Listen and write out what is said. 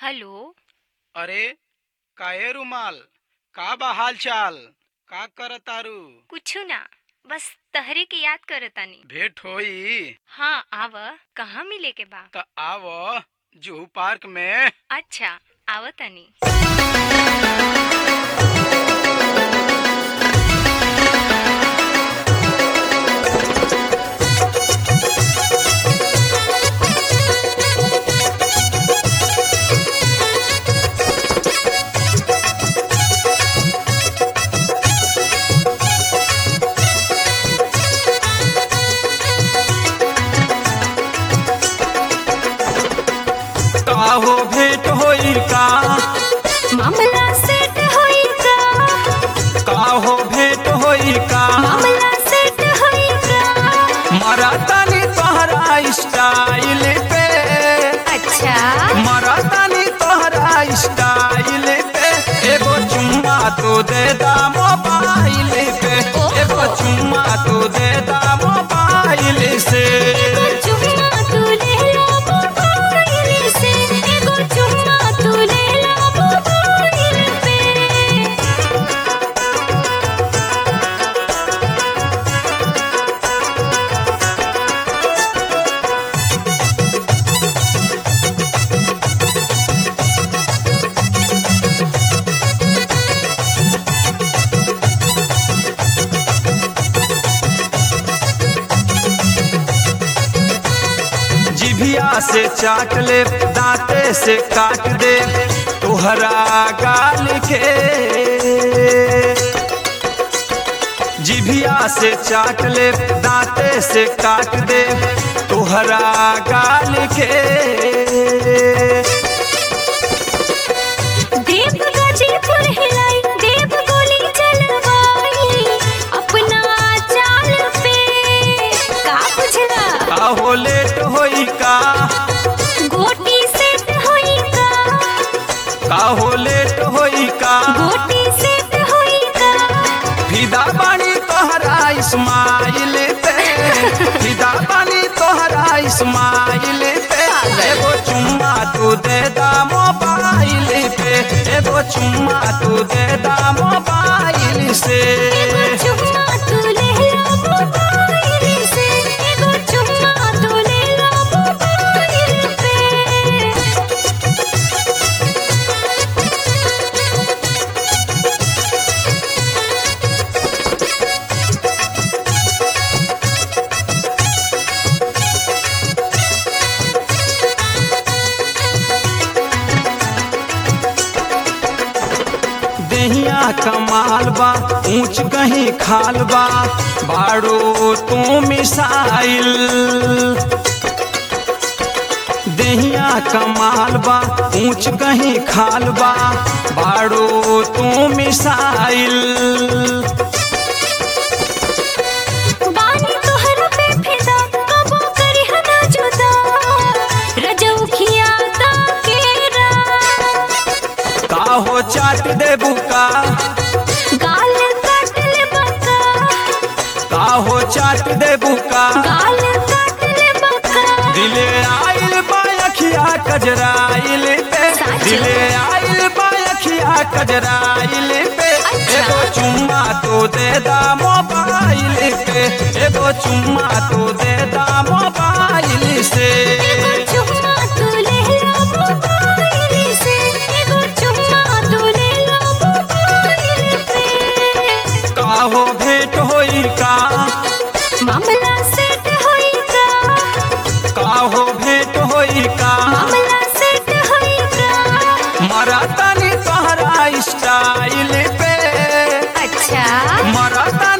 Hello अरे काहे रुमाल का बा हाल चाल का करतारू कुछु ना बस तहरे के याद करतानी भेंट होई हाँ आव कहाँ मिले के बा त आव जुहू पार्क में अच्छा आवतानी काहो भेंट होई का मामला सेट होई का काहो भेंट होई का मामला सेट होई का मरा तनी तोहरा स्टाइल पे अच्छा मरा तनी तोहरा स्टाइल पे एगो चुम्मा तो दे दा मोबाइल पे एगो चुम्मा तो दे दा मोबाइल से एगो चुम्मा तू ले लो मोबाइल से एगो चुम्मा तू ले लो मोबाइल पे जिभिया से चाट ले दांते से काट दे तोहरा गाल के जिभिया से चाट ले दांते से काट दे तोहरा गाल के देव गाजीपुर हिलाई देव गोली चलवाई अपना चाल पे का बुझला काहो लेट होई का गोटी सेट होई का काहो लेट होई का गोटी सेट होई का फिदा बानी तोहरा इस्माइल पे फिदा बानी तोहरा इस्माइल पे एगो चुम्मा तू दे दा मोबाइल पे एगो चुम्मा तू दे दा मोबाइल से एगो चुम्मा तू ले लो मोबाइल से एगो चुम्मा तू ले लो मोबाइल पे देहिया कमाल बा ऊंच कहीं खाल बा बाड़ो तू मिसाइल देहिया कमाल बा ऊंच कहीं खाल बा बाड़ो तू मिसाइल बानी तोहर पे फिदा कबो करी हना जुदा रजौखिया ता केरा काहो चाट दे बुका गाल काट ले बका काहो चाट दे बुका गाल काट ले बका दिले आइल बायखिया कजराइल पे साचो? दिले आइल बायखिया कजराइल पे अच्छा। एगो चुम्मा तो दे दा मोबाइल पे एगो चुम्मा तो दे दा मोबाइल से एगो चुम्मा तू ले लो मोबाइल से एगो चुम्मा तू ले लो मोबाइल पे काहो भेंट होई का मामला सेट होई का काहो भेंट होई का मामला सेट होई का मरा तनी तोहरा स्टाइल पे अच्छा मरा